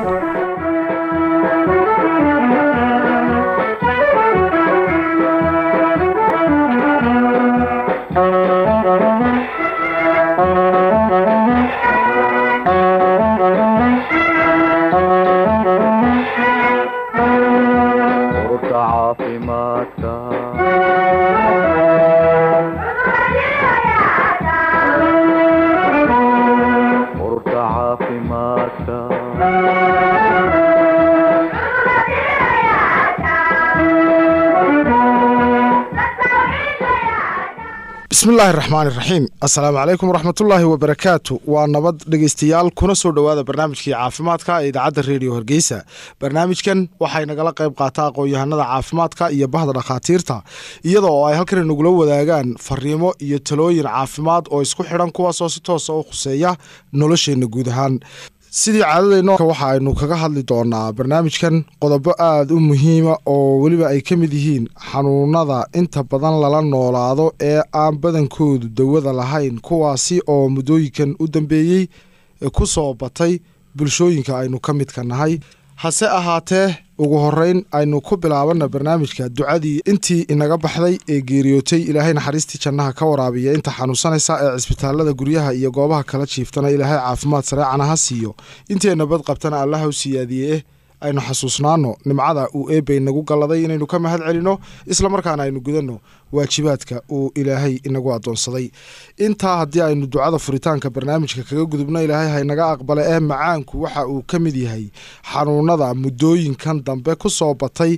bismillaahi raxmaan iraxiim assalaamu calaykum waraxmatullaahi wabarakaatu waa nabad dhegeystayaal kuna soo dhowaada barnaamijkii caafimaadka ee idaacadda reediyo hargeysa barnaamijkan waxay nagala qayb qaataa aqoon-yahanada caafimaadka iyo bahda dhakhaatiirta iyada oo ay halkan nagula wadaagaan fariimo iyo talooyin caafimaad oo isku xidhan kuwaasoo si toosa u khuseeya nolosheenna guud ahaan sidii caadadeyno waxa aynu kaga hadli doonaa barnaamijkan qodobo aada u muhiima oo weliba ay ka mid yihiin xanuunada inta badan lala noolaado ee aan badankoodu dawada lahayn kuwaasi oo muddooyinkan u dambeeyey ku soo batay bulshooyinka aynu ka midka nahay hase ahaatee ugu horeyn aynu ku bilaabana barnaamijka ducadii intii inaga baxday ee geeriyootay ilaahay naxariistii jannaha ka waraabiya inta xanuunsanaysa ee cisbitaalada guryaha iyo goobaha kala jiiftana ilaahay caafimaad sareecana ha siiyo intee nabad qabtana allaha u siyaadiye eh aynu xasuusnaano nimcada uu eebay nagu galladay inaynu ka mahad celino islamarkaana aynu gudanno waajibaadka uu ilaahay inagu adoonsaday intaa haddii aynu ducada furitaanka barnaamijka kaga gudubno ilaahay haynaga aqbale ee macaanku waxa uu ka mid yahay xanuunada muddooyinkan dambe ku soo batay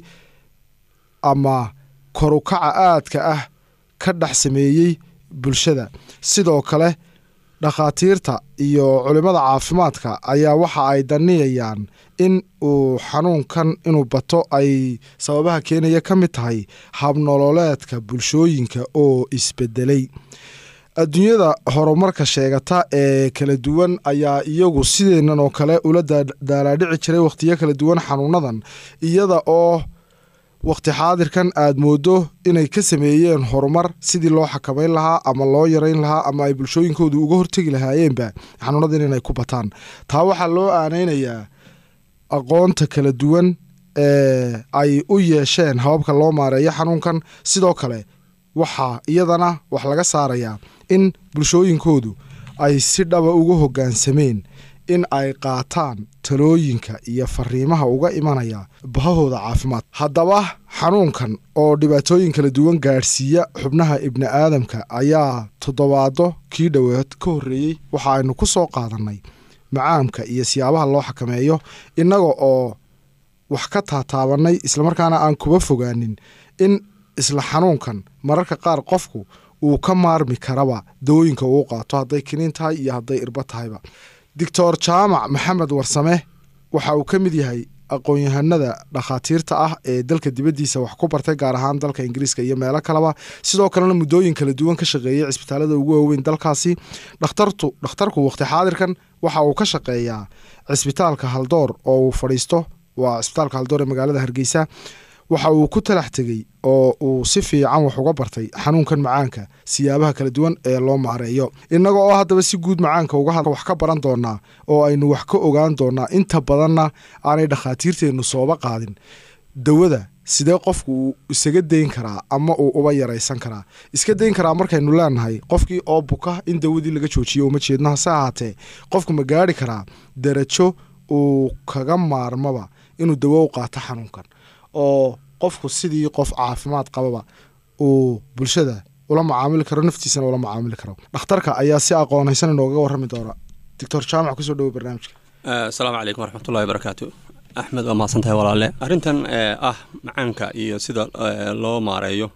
ama korukaca aadka ah ka dhex sameeyey bulshada sidoo kale dhakhaatiirta iyo culimmada caafimaadka ayaa waxa ay daniyayaan in uu xanuunkan inuu bato ay sababaha keenaya ka mid tahay habnololeedka bulshooyinka oo isbedelay adduunyada horumarka sheegata ee kala duwan ayaa iyagu sideenan oo kale ula daalaadhici jiray wakhtiyo kala duwan xanuunadan iyada oo wakhti xaadirkan aad moodo inay ka sameeyeen horumar sidii loo xakamayn lahaa ama loo yarayn lahaa ama ay bulshooyinkoodu uga hortegi lahaayeenba xanuunadan inay ku bataan taa waxaa loo aanaynayaa aqoonta kala duwan ee ay u yeesheen hababka loo maareeyo xanuunkan sidoo kale waxaa iyadana wax laga saarayaa in bulshooyinkoodu ay si dhaba uga hoggaansameen in ay qaataan talooyinka iyo fariimaha uga imanaya bahahooda caafimaad haddaba xanuunkan oo dhibaatooyin kala duwan gaadhsiiya xubnaha ibni aadamka ayaa toddobaado kii dhowaad ka horreeyey waxa aynu ku soo qaadannay macaamka iyo siyaabaha loo xakameeyo innaga oo wax ka taataabannay islamarkaana aan kuba fogaanin in isla xanuunkan mararka qaar qofku uu ka maarmi karaba dawooyinka uu qaato hadday kiniin tahay iyo hadday irba tahayba doctor jaamac maxamed warsame waxa uu ka mid yahay aqoon-yahanada dhakhaatiirta ah ee dalka dibaddiisa wax ku bartay gaar ahaan dalka ingiriiska iyo meelo kaleba sidoo kalena muddooyin kala duwan ka shaqeeyey cisbitaalada ugu waaweyn dalkaasi dhakhtartu dhakhtarku wakhti xaadirkan waxa uu ka shaqeeyaa cisbitaalka haldoor oo uu fadhiisto waa cisbitaalka haldoor ee magaalada hargeysa waxa uu ku talax tegey oo uu si fiican wax uga bartay xanuunkan macaanka siyaabaha kala duwan ee loo maareeyo innaga oo haddaba si guud macaanka uga had wax ka baran doonaa oo aynu wax ka ogaan doonaa inta badanna aanay dhakhaatiirteennu sooba qaadin dawada sidee qofku uu isaga dayn karaa ama uu uba yaraysan karaa iska dayn karaa markaynu leenahay qofkii oo buka in dawadii laga joojiyo uma jeedno hase ahaatee qofku ma gaari karaa darajo uu kaga maarmaba inuu dawo u qaato xanuunkan oo qofku sidii qof caafimaad qababa uu bulshada ula macaamili karo naftiisana ula macaamili karo dhakhtarka ayaa si aqoonaysan inoogaga warrami doona doctor jaamac kusoo dhawo barnaamijka asalaamu calaykum waraxmatullahi barakaatu axmed waa mahadsan tahay walaale arrintan ah macaanka iyo sida loo maareeyo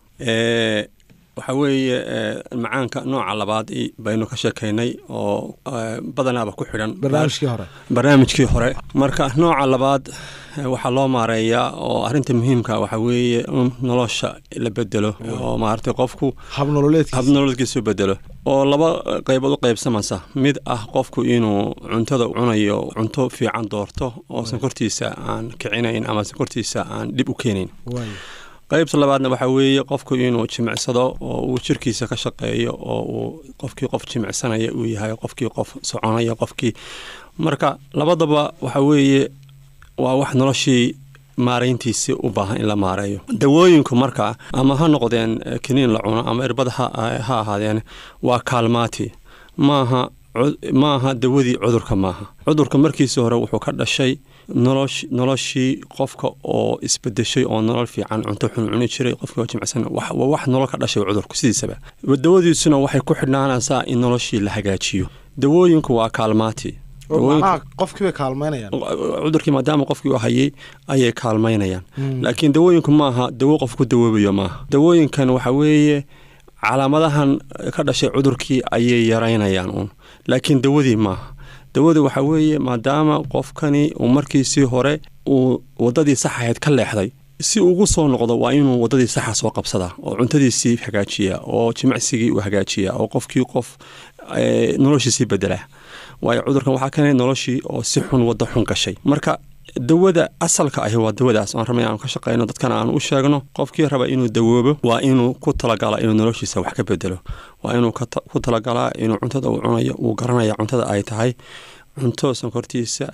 waxaa weeye macaanka nooca labaad baynu ka sheekaynay oo badanaaba ku xidhan barnaamijkii hore barnaamijkii hore marka nooca labaad waxaa loo maareeyaa oo arrinta muhiimka waxaa weeye in nolosha la bedelo oo maaragtay qofku habnololeedkiisa habnololeedkiisu bedelo oo laba qaybood u qaybsamaysa mid ah qofku inuu cuntada cunayo cunto fiican doorto oo sankortiisa aan kicinayn ama sankortiisa aan dhib u keenayn qaybta labaadna waxaa weeye qofku inuu jimicsado oo uu jirkiisa ka shaqeeyo oo uu qofkii qof jimicsanaya uu yahay qofkii qof soconaya qofkii marka labadaba waxaa weeye waa wax noloshii maarayntiisi u baahan in la maareeyo dawooyinku marka ama ha noqdeen kiniin la cuno ama irbad ha ahaadeen waa kaalmaati maaha maaha dawadii cudurka maaha cudurka markiisii hore wuxuu ka dhashay noloshii qofka oo isbedeshay oo nolol fiican cunto xun cuni jiray qofkii oo jimicsan waa wax nolol ka dhashay cudurku sidiisaba dawadiisuna waxay ku xidhnaanaysaa in noloshii la hagaajiyo dawooyinku waa kaalmaati qofkiibay kaalmaynayaan cudurkii maadaama qofkii u hayay ayay kaalmaynayaan laakiin dawooyinku maaha dawo qof ku dawoobayo maaha dawooyinkan waxa weeye calaamadahan ka dhashay cudurkii ayay yaraynayaan uun laakiin dawadii maaha dawada waxaa weeye maadaama qofkani uu markiisii hore uu wadadii sax ahayd ka leexday si ugu soo noqdo waa inuu wadadii saxa soo qabsadaa oo cuntadiisii hagaajiya oo jimicsigii uu hagaajiya oo qofkii qof noloshiisii bedelaa waayo cudurkan waxaa keenay noloshii oo si xun waddo xun gashay marka dawada asalka ahi waa dawadaas aan rabnay aanu ka shaqayno dadkana aanu u sheegno qofkii raba inuu dawoobo waa inuu ku talagala inuu noloshiisa wax ka bedelo waa inuu ku talagalaa inuu cuntada uu cunayo uu garanaya cuntada ay tahay cunto sonkortiisa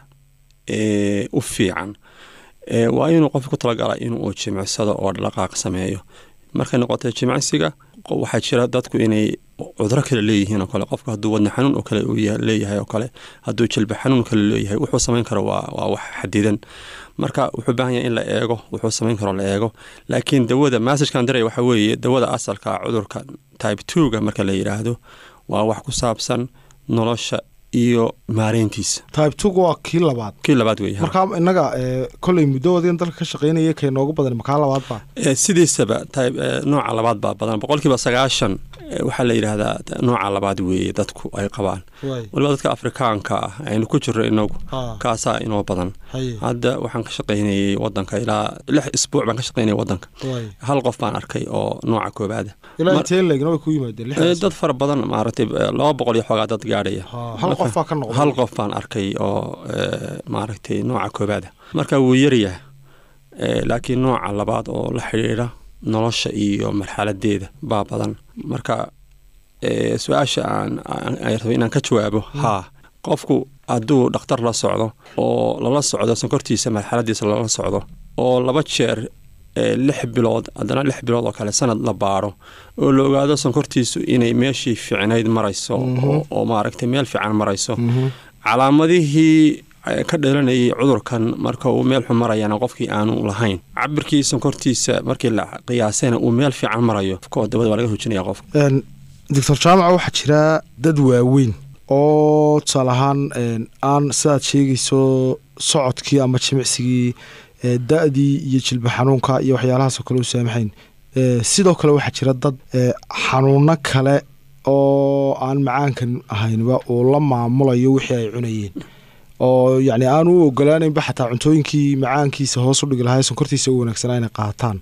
u fiican waa inuu qofki ku talagalaa inuu jimicsado oo dhaqaaq sameeyo markay noqotay jimicsiga waxaa jira dadku inay cuduro kale leeyihiin oo kale qofka hadduu wadna xanuun oo kale uu leeyahay oo kale hadduu jilba xanuun kale leeyahay wuxuu samayn karo waa wax xadidan marka wuxuu baahan yahay in la eego wuxuu samayn karo la eego laakiin dawada massajkan diray waxa weeye dawada asalka cudurka type twoga marka la yidhaahdo waa wax ku saabsan nolosha iyo maareyntiisa type two waa kii labaad kii labaad wey markaa innaga kolley muddowadin dalka ka shaqaynaya kay noogu badan makaa labaad baa sidiisaba nooca labaad baa badan boqolkiiba sagaashan waxaa la yidhaahdaa nooca labaad weeye dadku ay qabaan waliba dadka afrikaanka ah aynu ku jirro inagu kaasaa inoo badan hadda waxaan ka shaqaynayey wadanka ilaa lix isbuuc baan ka shaqaynayay wadanka hal qof baan arkay oo nooca koobaada dad fara badan maaragtay laba boqol iyo xoogaa dad gaadhaya hal qof baan arkay oo maaragtay nooca koobaada marka wuu yaryaha laakiin nooca labaad oo la xidhiidha nolosha iyo marxaladeeda baa badan marka su-aasha aan raba inaan ka jawaabo haa qofku hadduu dhakhtar la socdo oo lala socdo sonkortiisa marxaladiisa lala socdo oo laba jeer lix bilood haddana lix bilood oo kale sanad la baaro oo la ogaado sonkortiisu inay meeshii fiicnayd marayso oo maaragtay meel fiican marayso calaamadihii ka dhalanayay cudurkan marka uu meel xun marayana qofkii aanu lahayn cabirkii sonkortiisa markii la qiyaasayna uu meel fiican marayo dabada waa laga hojinaya qofka doctor jaamaca waxaa jira dad waaweyn oo tusaale ahaan aan sidaad sheegayso socodkii ama jimicsigii da-dii iyo jilba xanuunka iyo waxyaalahaasoo kale u saamaxayn sidoo kale waxaa jira dad xanuuno kale oo aan macaankan ahaynba uu la maamulayo wixii ay cunayeen oo yacni aan u ogolaanaynba xataa cuntooyinkii macaankiisa hoos u dhigi lahaa sonkortiisa u wanaagsanaa inay qaataan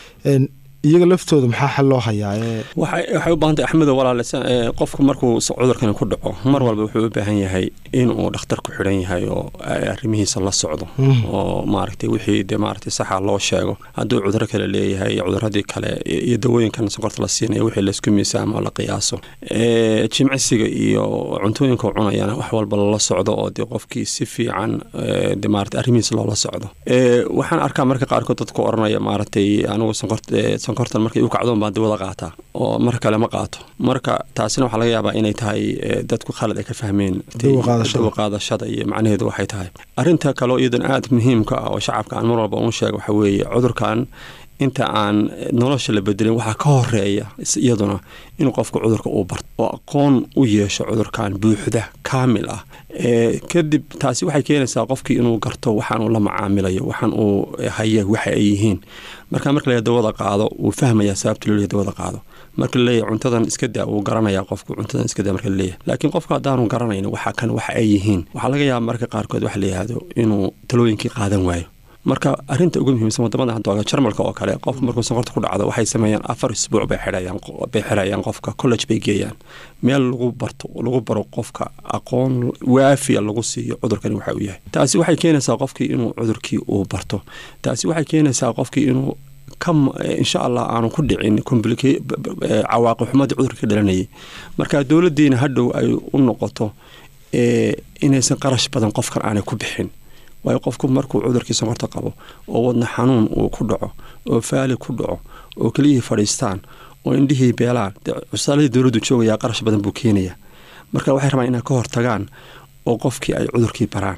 iyaga laftooda maxaa xal loo hayaa waxay u baahantay axmedo walaale qofku markuu cudurkani ku dhaco mar walba wuxuu u baahan yahay inuu dhakhtar ku xidhan yahay oo arrimihiisa la socdo oo maaragtay wixii de maaragtay saxa loo sheego hadduu cuduro kale leeyahay iyo cuduradii kale iyo dawooyinkan sonkorta la siinaya wixii laysku miisaamo la qiyaaso jimcisiga iyo cuntooyinka cunayana wax walba lala socdo oo dee qofkii si fiican de maaragtay arrimihiisa loola socdo waxaan arkaa marka qaarkood dadku oranaya maaragtay anigu sonkorta sonkortan markay u kacdoon baan dawada qaataa oo mar kale ma qaato marka taasina waxaa laga yaabaa inay tahay dadku khalad ay ka fahmeen dawa qaadashada iyo macnaheedu waxay tahay arrinta kaleo iyadan aada muhiimka ah oo shacabka aan mar walba unu sheega waxaa weeye cudurkan inta aan nolosha la bedelin waxaa ka horeeya iyaduna inuu qofku cudurka uu barto oo aqoon u yeesho cudurkan buuxda kaamil ah kadib taasi waxay keenaysaa qofkii inuu garto waxaan uu la macaamilayo waxaan uu haya waxa ay yihiin marka marka la dawada qaado wuu fahmayaa sababta loo leeyahy dawada qaado marka laleeyahy cuntadan iska daa wuu garanayaa qofku cuntadan iska daa marka laleeyahy laakiin qofka haddaanu garanayn waxa kan waxa ay yihiin waxaa laga yaaba marka qaarkood waxa la yihahdo inuu talooyinkii qaadan waayo marka arinta ugu muhiimsan wadamada hadooga jarmalka oo kale qofka markuu sonkorta ku dhacdo waxay sameeyaan afar isbuuc bay bay xirayaan qofka college bay geeyaan meel lagu barto lagu baro qofka aqoon waafiya lagu siiyo cudurkani waxa uu yahay taasi waxay keenaysaa qofkii inuu cudurkii uu barto taasi waxay keenaysaa qofkii inuu insha allah aanu ku dhicin cawaaqi xumadii cudurka ka dhalanayay marka dowladiina hadhow ay u noqoto inaysan qarash badan qofkan aanay ku bixin waayo qofku markuu cudurkii sonkorta qabo oo wadna xanuun uu ku dhaco oo faali ku dhaco oo keliyihii fadhiistaan oo indhihii beelaan cusaaladii dowladdu joogayaa qarash badan buu keenaya marka waxay rabaan inay ka hortagaan oo qofkii ay cudurkii baraan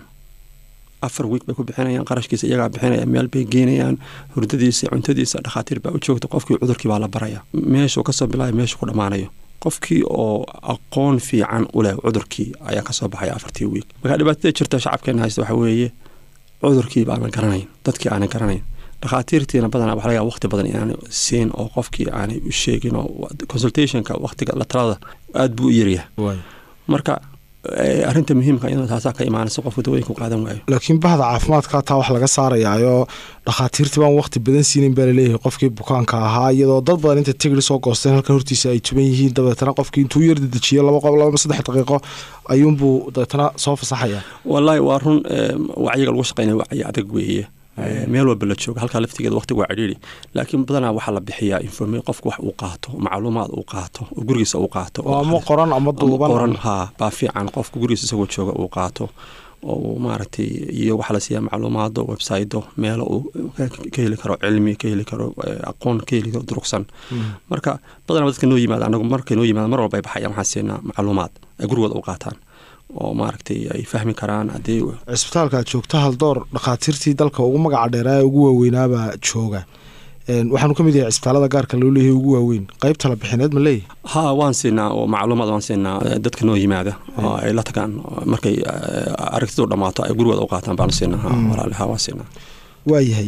afar wiig bay ku bixinayaan qarashkiisa iyagaa bixinaya meel bay geenayaan hurdadiisa cuntadiisa dhakhaatiir baa u joogta qofkii cudurkii baa la baraya meeshuu kasoo bilaabay meeshuu ku dhammaanayo qofkii oo aqoon fiican u leh cudurkii ayaa kasoo baxaya afartii wiig markaa dhibaatada jirta shacabkeena haysta waxaa weeye cudurkii baanan garanayn dadkii aanan garanayn dhakhaatiirtiina badanaa waxa laga yaaba waqti badan inaanay siin oo qofkii aanay u sheegin oo consultationka waqtiga la talada aada buu u yaryahay marka arrinta muhiimka iyadoo taasaa ka imaanaysa qofku dawooyinku qaadan waayo laakiin bahda caafimaadka taa wax laga saarayaayoo dhakhaatiirtii baan waqti badan siinin baa laleeyahay qofkii bukaanka ahaa iyadoo dad badan inta tigri soo goosteen halka hortiisa ay tuban yihiin dabeetana qofkii intuu yar dedejiyo laba qob laba saddex daqiiqo ayuunbuu dabeetana soo fasaxaya wallaahi waa run wacyiga lagu shaqeynaya wacyi adag weeye meel walba la jooga halkaa laftigeeda waqtiga waa cidhiiri laakiin badanaa waxaa la bixiyaa informe qofku wax uu qaato macluumaad uu qaato oo gurigiisa uu qaato ama qoran ama duuban qoran haa baa fiican qofku gurigiisa isagoo jooga uu qaato oo maaragtay iyo waxaa la siiyaa macluumaado websaydo meelo uu ka heli karo cilmi ka heli karo aqoon ka heli karo durugsan marka badanaa dadka noo yimaada anagu markay noo yimaada mar walba ay baxayaan waxaan siinaa macluumaad ay gurigooda u qaataan oo maaragtay ay fahmi karaan haddii cisbitaalka aad joogta haldoor dhakhaatiirtii dalka ugu magaca dheeraa ee ugu waaweynaabaa jooga waxaanu ka mid yahay cisbitaalada gaarka loo leeyahay ugu waaweyn qaybta la bixineed ma leeyahy ha waan siinaa oo macluumaad waan siinaa dadka noo yimaada oo ay la tagaan markay aragtidu dhammaato ay gurigooda u qaataan baanu siinaa ha walaale ha waan siinaa waayahay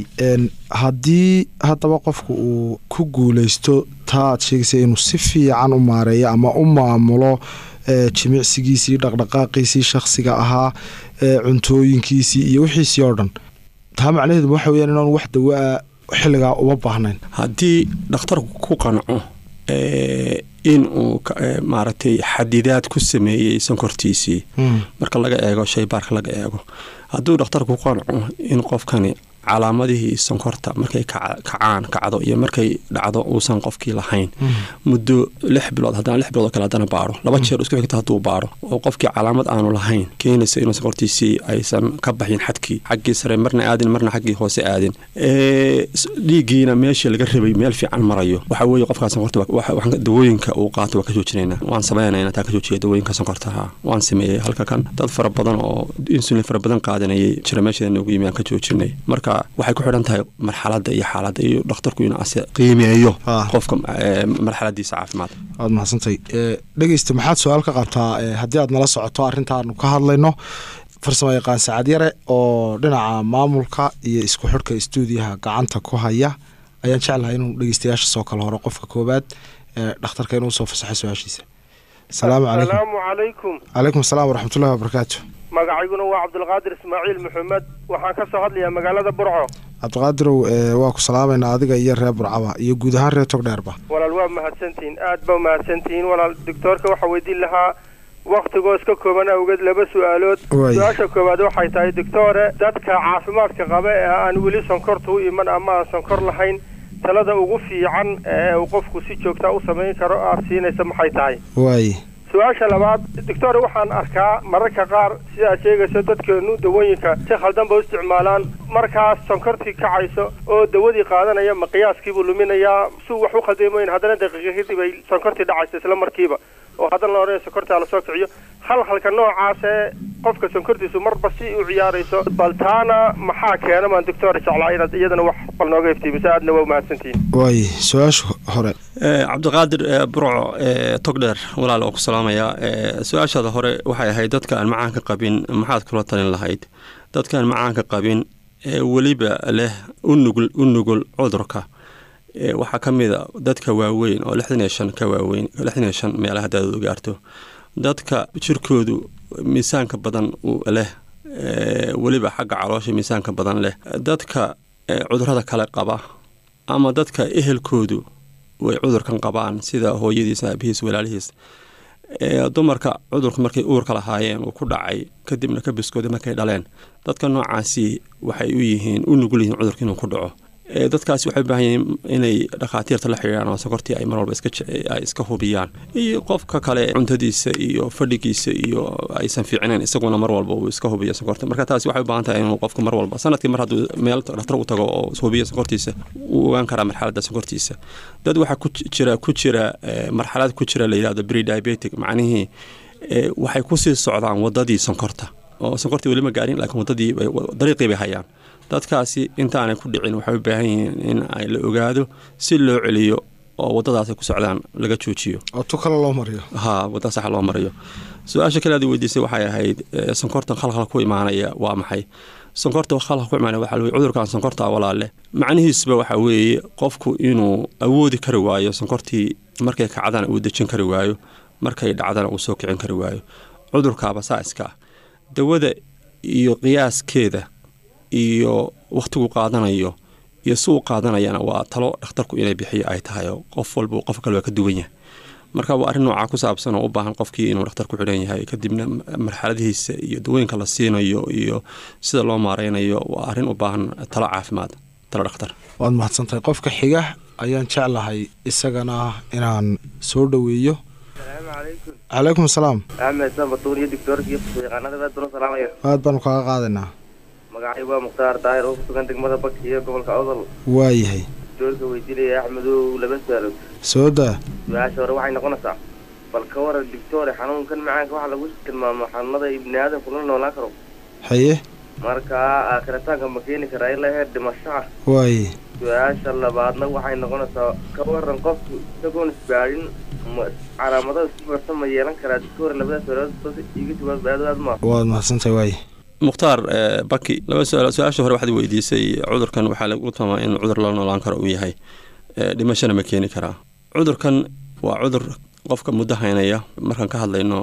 haddii haddaba qofku uu ku guuleysto taa aad sheegaysa inuu si fiican u maareeyo ama u maamulo jimicsigiisii dhaqdhaqaaqiisii shakhsiga ahaa cuntooyinkiisii iyo wixiisii oo dhan taa macnaheedu waxa weyaan inaanu wax dawaa xilligaa uma baahnayn haddii dhakhtarku ku qanco in uu maaragtay xadidaad ku sameeyey sonkortiisii marka laga eego shaybaarka laga eego hadduu dhakhtarku ku qanco in qofkani calaamadihii sonkorta markay kacaan kacdo iyo markay dhacdo uusan qofkii lahayn muddo lix bilood haddana lix bilood oo kale haddana baaro laba jeer isku xigta hadduu baaro oo qofkii calaamad aanu lahayn keenaysa inuu sonkortiisii aysan ka baxin xadkii xaggii sare marna aadin marna xaggii hoose aadin dhiiggiina meeshii laga rabay meel fiican marayo waxa weeye qofkaa sonkorta dawooyinka uu qaato waa ka joojinayna waan sameynayna taa ka joojiya dawooyinka sonkortaha waan sameeyey halka kan dad fara badan oo insulin fara badan qaadanayay jira meesheeda noogu yimi aan ka joojinay marka waxay ku xidhan tahay marxaladda iyo xaaladda iyo dhakhtarku inuu ase qiimeeyo qofka marxaladiisa caafimaad waad mahadsantay dhegeysta maxaad su-aal ka qabtaa haddii aad nala socoto arrintaanu ka hadlayno farsamo yaqaan sacad yare oo dhinaca maamulka iyo isku xidhka stuudiyaha gacanta ku haya ayaan jeclahay inuu dhegeystayaasha soo kala horo qofka koobaad dhakhtarka inuu soo fasaxay su-aashiisa asalaamu calaykum calaykum asalaam waraxmatullahi wabarakaatu magacayguna waa cabdulqaadir ismaaciil maxamed waxaan ka soo hadlayaa magaalada burco cabdiqaadirow waa ku salaamayna adiga iyo reer burcaba iyo guud ahaan reer togdheerba walaal waa mahadsantihiin aad ba mahadsantihiin walaal doctoorka waxaa weydiin lahaa waktigoo iska kooban awgeed laba su-aalood su-aasha koowaad waxay tahay doctoore dadka caafimaadka qaba ee aan weli sonkorta u iman ama aan sonkor lahayn talada ugu fiican ee uu qofku si joogtaa u samayn karo aad siinaysa maxay tahay waay su-aasha labaad doctor waxaan arkaa mararka qaar sidaad sheegayso dadkeenu dawooyinka si khaldan ba u isticmaalaan markaas sonkortii kacayso oo dawadii qaadanaya ma qiyaaskiibuu luminayaa suu wax u khaldamayn haddana daqiiqa kadib ay sonkortii dhacayso isla markiiba oo haddana la odhanaya sonkortaa lasoo kiciyo halhalka noocaasee qofka sonkortiisu marba si u ciyaarayso bal taana maxaa keena maan doctor jeclaa inaad iyadana wax bal nooga iftiimiso aadna waa umahadsantihiin waay su-aasha hore cabdiqaadir burco togdheer walaal oo ku salaamayaa su-aashaada hore waxay ahayd dadka aan macaanka qabin maxaad kula talin lahayd dadkaan macaanka qabin ee weliba leh unugul u nugul cudurka waxaa ka mid a dadka waaweyn oo lixdan iyo shan ka waaweyn lixdan iyo shan meelaha daadoodu gaarto dadka jirkoodu miisaanka badan leh weliba xagga caloosha miisaanka badan leh dadka cudurada kale qaba ama dadka ehelkoodu way cudurkan qabaan sida hooyadiis aabihiis walaalihiis dumarka cudurku markay uurka lahaayeen uu ku dhacay kadibna ka biskooday markay dhaleen dadka noocaasi waxay u yihiin u nugul yihiin cudurka inuu ku dhaco dadkaasi waxay u baahan yihiin inay dhakhaatiirta la xidhiiraan oo sonkortii ay mar walba ay iska hubiyaan iyo qofka kale cuntadiisa iyo fadhigiisa iyo aysan fiicnayn isaguna mar walba uu iska hubiyo sonkorta marka taasi waxay u baahan tahay inuu qofku mar walba sanadkii mar hadduu meel dhakhtar u tago oo hubiyo sonkortiisa wuu ogaan karaa marxaladda sonkortiisa dad waxaa ku jira ku jira marxalad ku jira la yidhahdo prediabetic macnihii waxay kusii socdaan wadadii sonkorta oo sonkortii weli ma gaarin laakiin wadadii dariiqii bay hayaan dadkaasi intaanay ku dhicin waxay u baahan yihiin in ay la ogaado si loo celiyo oo wadadaasay ku socdaan laga joojiyo oo tu kale loo mariyo ha wadada sax loo mariyo su-aasha kale aad weydiisay waxay ahayd sonkorta khalkhal ku imaanaya waa maxay sonkorta khalkhal ku imaanaya waxaa weye cudurkan sonkorta walaale macnihiisuba waxaa weeye qofku inuu awoodi kari waayo sonkortii markay kacdana uu dejin kari waayo markay dhacdana uu soo kicin kari waayo cudurkaaba saa iska ah dawada iyo qiyaaskeeda iyo wakhtigu qaadanayo iyo si uu qaadanayana waa talo dhakhtarku inay bixiyo ay tahay oo qof walba qof kale waa ka duwan yahay marka waa arrin noocaa ku saabsan oo u baahan qofkii inuu dhakhtar ku xidhan yahay kadibna marxaladihiisa iyo dawooyinka la siinayo iyo sida loo maareynayo waa arrin u baahan talo caafimaad talo dhakhtar waad mahadsantahay qofka xiga ayaan jeclahay isagana inaan soo dhoweeyo calaykum asalaam axmed sanbatuun iyo doctoorkii yaqaanada aad baan u salaamaya aad baanu kaaga qaadaynaa magacay waa mukhtaar daahir oo ku sugan degmada baki iyo gobolka odol waayahay doctoorka weydiinaya axmedow laba su-aalood soo daa su-aasha hore waxay noqonaysaa bal ka waran doctoore xanuunkan macaanka waxaa lagu tilmaamo xanuunada ibni aadamku la noolaan karo haye markaa aakhiritaanka ma keeni karaa ilaa heer dhimashaha waaye su-aasha labaadna waxay noqonaysaa ka waran qofku isagoon isbaadhin calaamadaha isku barta ma yeelan karaa doctoore labada su-aalood iga jawaab aad ma waad mahadsantahay waaye mukhtaar baki laba su-aal su-aasha hore waxaad weydiisay cudurkan waxaa lagu tilmaama in cudur la noolaan karo uu yahay dhimashana ma keeni karaa cudurkan waa cudur qofka muddo haynaya markaan ka hadlayno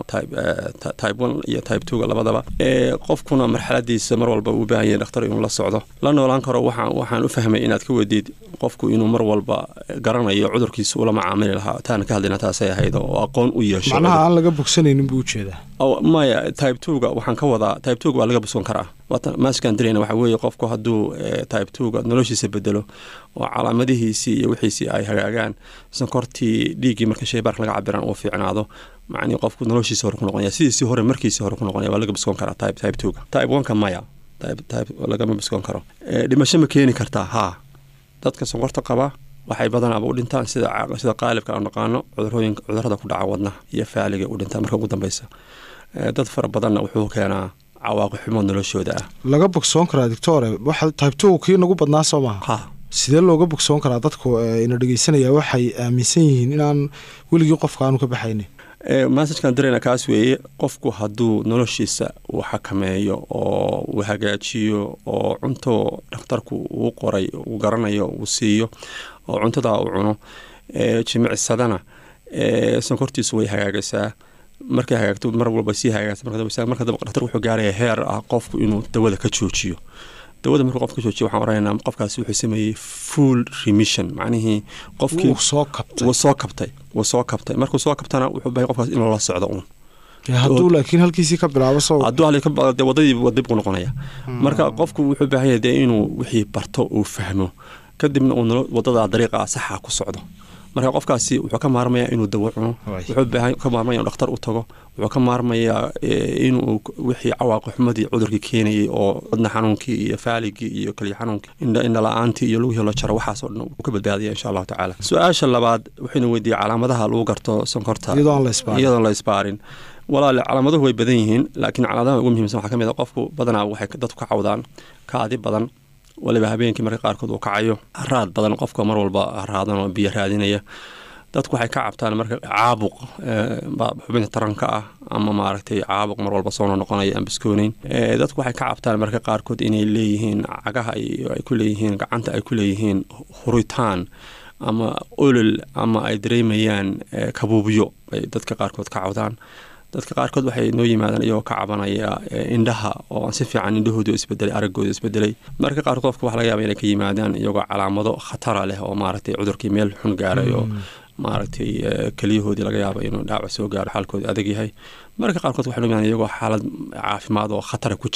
type one iyo type twoga labadaba qofkuna marxaladiisa mar walba uu baahan yahay dhakhtar inuu la socdo la noolaan karo waxaan waxaan u fahmay inaad ka weydiid qofku inuu mar walba garanayo cudurkiisa ula macaamili lahaa taana ka hadlayna taasay ahayd oo aqoon u yeesho macnaha aan laga bogsanaynin buu ujeedaa maya type twoga waxaan ka wadaa type twoga waa laga bogsan karaa maaskaan dirayna waxaa weeye qofku hadduu type twoga noloshiisa bedelo oo calaamadihiisii iyo wixiisii ay hagaagaan sonkortii dhiiggii marka shaybaarka laga cabiraan uu fiicnaado macnii qofku noloshiisa hore ku noqonaya sidiisii hore markiisii hore ku noqonaya waa laga bogsan karaa type type twoga type oneka maya type type lagama bogsan karo dhimasho ma keeni kartaa haa dadka sonkorta qaba waxay badanaaba u dhintaan sida sida qaalibka aan naqaano cudurooyinka cudurada ku dhaca wadnaha iyo faaliga u dhintaan marka ugu dambeysa dad fara badanna wuxuu keenaa cawaaqi xumo noloshooda ah laga bogsoon karaa doctore waxa type two kii nagu badnaa soo maha ha sidee looga bogsoon karaa dadku ina dhegeysanaya waxay aaminsan yihiin inaan weligii qofka aanu ka baxaynin massajkan dareyna kaas weeye qofku hadduu noloshiisa uu xakameeyo oo uu hagaajiyo oo cunto dhakhtarku uu qoray uu garanayo uu siiyo oo cuntadaa uu cuno jimicsadana sonkortiisu way hagaagaysaa markay hagaagto mar walba sii hagaagsa marka dhakhtar wuxuu gaaraya heer ah qofku inuu dawada ka joojiyo dawada markuu qofka ka joojiyo waxaan oranaynaa qofkaasi wuxuu sameeyey full remission macnihii qofkii wuu soo kabtay wuu soo kabtay wuu soo kabtay markuu soo kabtana wuxuu bahay qofkaas inuu la socdo uun hadduu laakiin halkiisii ka bilaabo soo hadduu halkii ka de wadadii dib ku noqonaya marka qofku wuxuu baahan yahay dee inuu wixii barto uu fahmo kadibna uu wadada dariiqa saxa ku socdo marka qofkaasi wuxuu ka maarmayaa inuu dawo cuno wuxuu ka maarmaya inuu dhakhtar u tago wuxuu ka maarmayaa inuu wixii cawaaqi xumadii cudurkii keenayay oo wadna xanuunkii iyo faaligii iyo kaliya xanuunkii indha la-aantii iyo lugihii la jaro waxaasoo dhan uu ka badbaadaya insha allahu tacaala su-aasha labaad waxaynu weydiiyey calaamadaha lagu garto sonkorta iyadoon la isbaarin walaale calaamaduhu way badan yihiin laakiin calaamadaha ugu muhiimsan waxaa ka mid a qofku badanaa waxay dadku ka cawdaan kaadi badan waliba habeenkii marka qaarkood uu kacayo haraad badan qofka mar walba haraadan oo biyo raadinaya dadku waxay ka cabtaan marka caabuq xubinta taranka ah ama maaragtay caabuq mar walba soo noqonaya aan biskooneyn dadku waxay ka cabtaan marka qaarkood inay leeyihiin cagaha ay ku leeyihiin gacanta ay ku leeyihiin huritaan ama olol ama ay dareemayaan kabuubyo ay dadka qaarkood ka cawdaan dadka qaarkood waxay noo yimaadaan iyagoo ka cabanaya indhaha oo aan si fiican indhahoodu isbedelay araggooda isbedelay marka qaarkood qofka waxa laga yaaba inay ka yimaadaan iyagoo calaamado khatara leh oo maaragtay cudurkii meel xun gaaray oo maaragtay keliyahoodii laga yaaba inuu dhaawac soo gaaro xaalkooda adag yahay marka qaarkood waxay noo yimaadaan iyagoo xaalad caafimaad oo khatara ku jira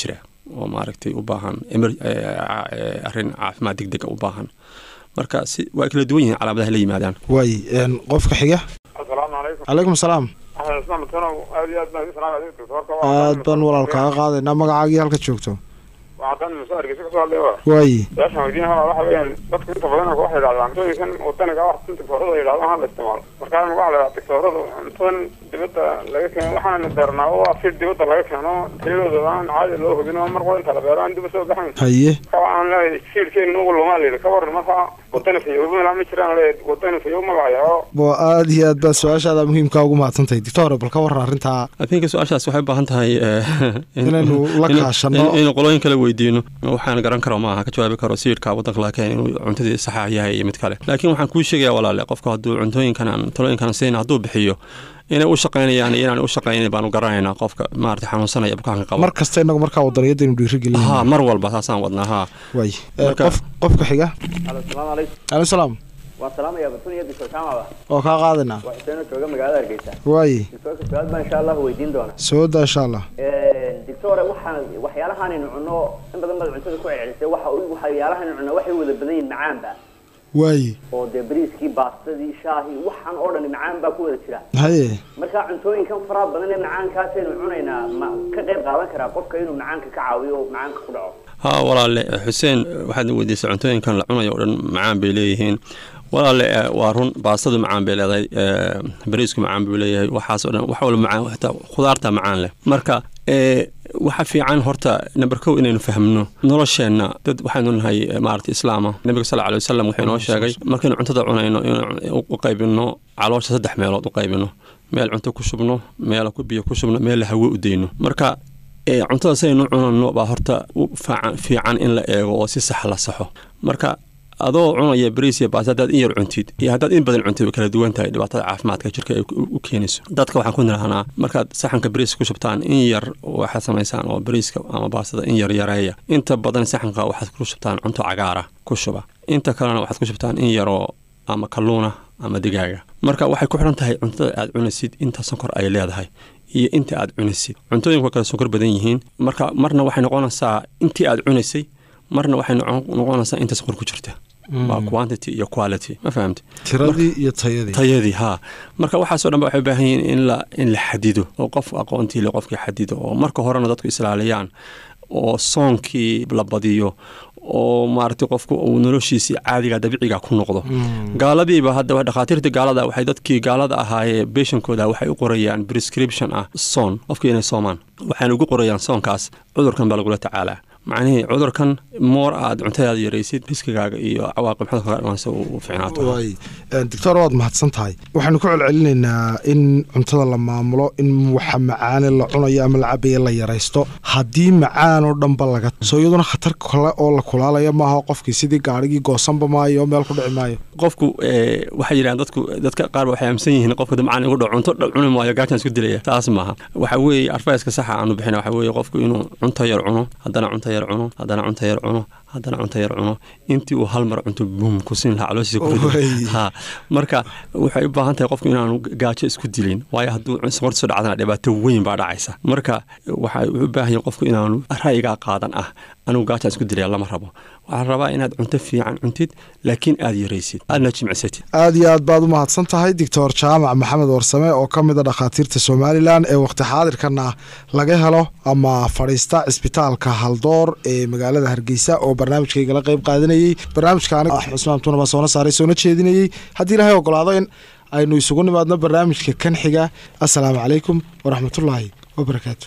oo maaragtay u baahan emer- eh, ca- eh, arrin caafimaad deg dega u baahan marka si waa kala duwan yihiin calaamadaha la yimaadaan waay een, qofka xiga asalaamu calaykum calaykum salaam axmed ismaan matanow aad iyo aad baan idin salaamay doctorka aad baan walaal kaaga qaadaynaa magacaagii halka joogto waxaan muso hargeysa kasoo hadlay wa waay su-aashan weydiin hala waxa weeyaan dadku inta badan waxay yidhahdaan cuntooyinkan wadaniga wax in doctoorada yidhahdaan hala isticmaalo markaa waxaa la yidhaha doctooradu cuntadan dibadda laga keeno waxaana darnaa oo ah si dibadda laga keeno tayadooda aan caadi loo hubin oo mar qura inta la beero aan dib usoo baxayn haye ka waxaan leeyahay siilkeenu ugu lumaa layidhi ka waran markaa wadani fayoobo ilaa ma jiraan leeyahay wadani fayoobo ma lahayaa oo waa aad iyo aad baa su-aashaada muhiimkaa ugu mahadsantahay doctor bal ka waran arrintaa I think su-aashaas waxay u baahan tahay eh, in- Inaynu la in- kaashano. in- inaynu qolooyin kale weydiino waxaan garan karo maaha ka jawaabi karo siirka waddanka laga keenay inuu cuntadii saxa yahay iyo mid kale laakiin waxaan kuu sheegaya walaale qofka hadduu cuntooyinkan aan talooyinkan siin hadduu bixiyo inay u shaqaynayaan iyo inaan u shaqaynayn baanu garanaynaa qofka maarata xanuunsanaya bukaanka qaba mar kasta inagu markaa wadaniyadaynu dhiirigelin ha mar walba saasaan wadnaa ha waay Ee, Marka- qof qofka xiga Alo, salaamu calaykum. calaykum salaam waan salaamayaa batun iyo doctor jaamacba oo kaa qaadaynaa waa xuseen oo jooga magaalada hargeysa waay doctorka su-aal baan insha allah weydiin doonaa soo daa insha allah doctore waxaan waxyaalahaanaynu cunno in badan baad cuntada ku celcelisay waxa u- waxyaalahaanaynu cunno waxay wada badan yihiin macaanba waay oo dee bariiskii baastadii shaahii waxaan oo dhan macaan baa ku wada jira haye marka cuntooyinkan faraha badan ee macaankaasaynu cunaynaa ma ka qayb qaadan karaa qofka inuu macaanka ka caawiyo oo macaanka ku dhaco ha walaale xuseen waxaad weydiisay cuntooyinkan la cunayo oo dhan macaan bay leeyihiin walaale eh, waa run baastadu macaan bay leedahay eh, bariisku macaan buu leeyahay waxaas oo dhan wax walba macaan xitaa khudaarta macaan leh marka eh, waxa fiican horta number kow inaynu fahmno nolosheenna dad waxaynu nahay eh, maarata islaama nabiga sal alay wasalam wuxuu inoo sheegay markaynu cuntada cunayno inuu u qaybino caloosha saddex meelood u qaybino meel cunto ku shubno meel ku biyo ku shubno meel hawo u dayno marka ee cuntada saynu cunano baa horta u faacan- fiican in la eego oo si sax la saxo marka adoo cunaya bariis iyo baas haddaad in yar cuntid iyo haddaad in badan cuntid way kala duwan tahay dhibaatada caafimaadka jirka ay u u keenayso dadka waxaan ku nirahnaa markaad saxanka bariiska ku shubtaan in yar waxaad samaysaan oo bariiska ama baastada in yar yareeya inta badan saxanka waxaad ku shubtaan cunto cagaara ku shuba inta kalena waxaad ku shubtaan in yaroo ama kalluuna ama digaaga marka waxay ku xidhan tahay cuntada aad cunaysid inta sonkor ay leedahay iyo inta aad cunaysid cuntooyinku waa kala sonkor badan yihiin marka marna waxay noqonaysaa intii aad cunaysay marna waxay noqon- noqonaysaa inta sonkor ku jirta waa quantity iyo quality ma fahamti tiradii iyo tayadii tayadii haa marka waxaasoo dhan ba waxay u baahan yihiin in la in la xadido oo qof aqoontii le qofkii xadido oo marka horena dadku islaaliyaan oo soonkii la badiyo oo maaragtay qofku uu noloshiisii caadiga dabiiciga ku noqdo gaaladiiba hadda dhakhaatiirta gaalada waxay dadkii gaalada ahaayee beeshankooda waxay u qorayaan prescription ah soon qofkii inay soomaan waxayna ugu qorayaan soonkaas cudurkan baa lagula tacaalaa macnihii cudurkan moor aad cuntadaada yaraysid riskigaaga iyo cawaaqib xumada kaga dhalanaysa uu fiicnaato waay doctor waad mahadsan tahay waxaanu ku celcelinaynaa in cuntada la maamulo in waxa macaane la cunayo ama la cabayo la yaraysto haddii macaan oo dhanba laga soo iyaduna khatar kale oo la kulaalaya maaha qofkii sidii gaarigii goosanba maayo oo meel ku dhici maayo qofku eh, waxay yidhahaan dadku dadka qaar ba waxay aaminsan yihiin qofka damcaan igu dhaco cunto dha- cuni maayo gaajaan isku dilaya taas maaha waxa weeye advice-ka saxa aanu bixina waxa weeye qofku inuu cunto yar cuno haddana cunto yar cuno haddana cunto yar cuno haddana cunto yar cuno intii uu hal mar cunto bum ku siin lahaa calooshiisa ku Way. rido ha marka waxay u baahan tahay qofku inaanu gaajo isku dilin waayo hadduu sokorta soo dhacdana dhibaato weyn baa dhacaysa marka waxay u baahan yahay qofku inaanu ra'yigaa qaadan ah anigu gaajaan isku dilaya lama rabo waxaa la rabaa inaad cunto fiican cuntid laakiin aad yaraysid aadna jimicsatid aad iyo aad baad u mahadsan tahay doctor jaamac maxamed warsame oo ka mid a dhakhaatiirta somalilan ee waqti xaadirkana laga helo ama fadhiista cisbitaalka haldoor ee magaalada hargeysa oo barnaamijkaygala qayb qaadanayey barnaamijka aniga axmed cusmaan tuuna baa soona saaray soona jeedinayey haddii ilaahay ogolaado in aynu isugu nimaadno barnaamijka kan xiga assalaamu calaykum waraxmatullaahi wabarakaatu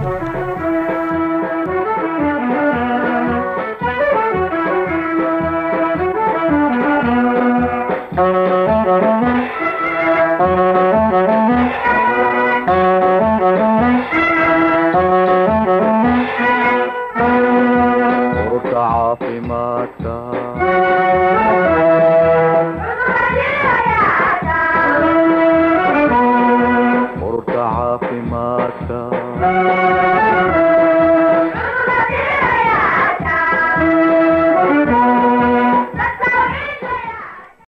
ururka caafimaadka ururka caafimaadka